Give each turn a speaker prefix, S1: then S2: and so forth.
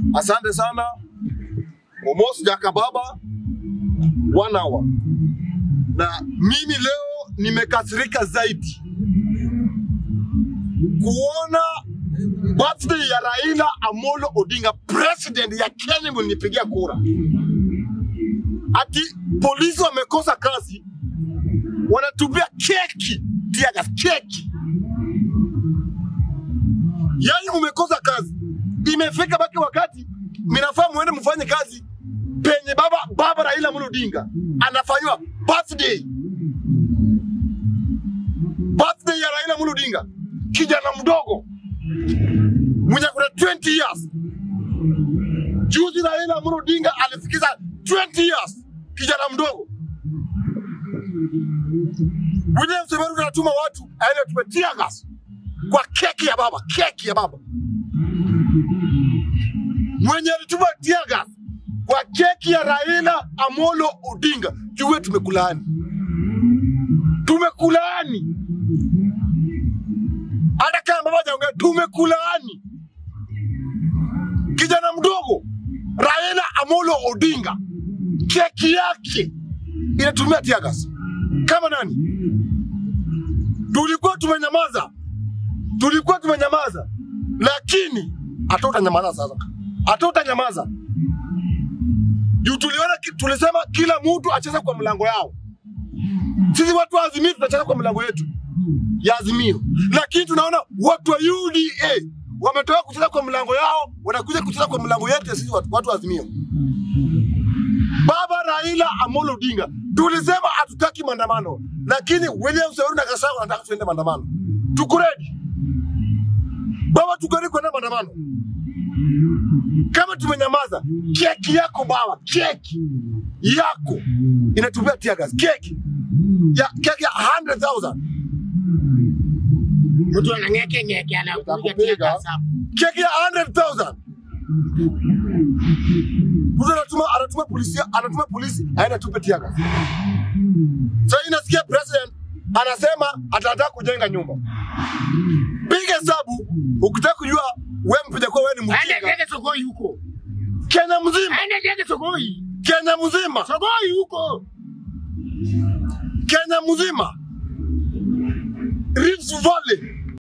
S1: Asante sana Omos Jakababa, one hour. Na mimi leo nimekasirika zaidi kuona birthday ya Raila Amolo Odinga, president ya Kenya, mlinipigia kura, ati polisi wamekosa kazi, wanatupia keki tiagas, keki. Yani umekosa kazi, imefika baki wakati minafaa muende mfanye kazi penye baba baba Raila Amolo Odinga anafanywa birthday birthday ya Raila Amolo Odinga, kijana mdogo mwenye kuna 20 years. Juzi Raila Amolo Odinga alifikiza 20 years, kijana mdogo. William Semeru anatuma watu aende tupe tear gas kwa keki ya baba, keki ya baba mwenye alituma tear gas kwa keki ya Raila Amolo Odinga, jue tumekulaani, tumekulaani hata kama baba hajaongea, tumekulaani. Kijana mdogo Raila Amolo Odinga, keki yake inatumia tear gas kama nani? Tulikuwa tumenyamaza, tulikuwa tumenyamaza, lakini hata utanyamaza sasa, hata utanyamaza juu tuliona, ki- tulisema kila mtu acheze kwa mlango yao. Sisi watu wa Azimio tunacheza kwa mlango yetu ya Azimio, lakini tunaona watu wa UDA wametoka kucheza kwa mlango yao, wanakuja kucheza kwa mlango yetu ya sisi watu, watu wa Azimio. Baba Raila Amolo Odinga, tulisema hatutaki maandamano, lakini William Samoei na Gachagua wanataka tuende maandamano. Tuko ready baba, tuko ready kwenda maandamano. Kama tumenyamaza, keki yako baba, keki yako inatumia tear gas, keki ya keki ya 100,000
S2: Mtu anang'eke ng'eke anakuja
S1: Nitakupiga.
S2: tia gas hapo.
S1: keki ya 100,000 mtu anatuma anatuma polisi anatuma polisi aende tupe tear gas. Sasa inasikia president anasema atataka kujenga nyumba. Piga hesabu ukitaka kujua wewe mpiga kwa wewe ni
S2: Aende
S1: mjinga.
S2: ndege Sogoi huko.
S1: Kenya mzima,
S2: Aende ndege Sogoi.
S1: Kenya mzima,
S2: Sogoi huko.
S1: Kenya mzima, Rift Valley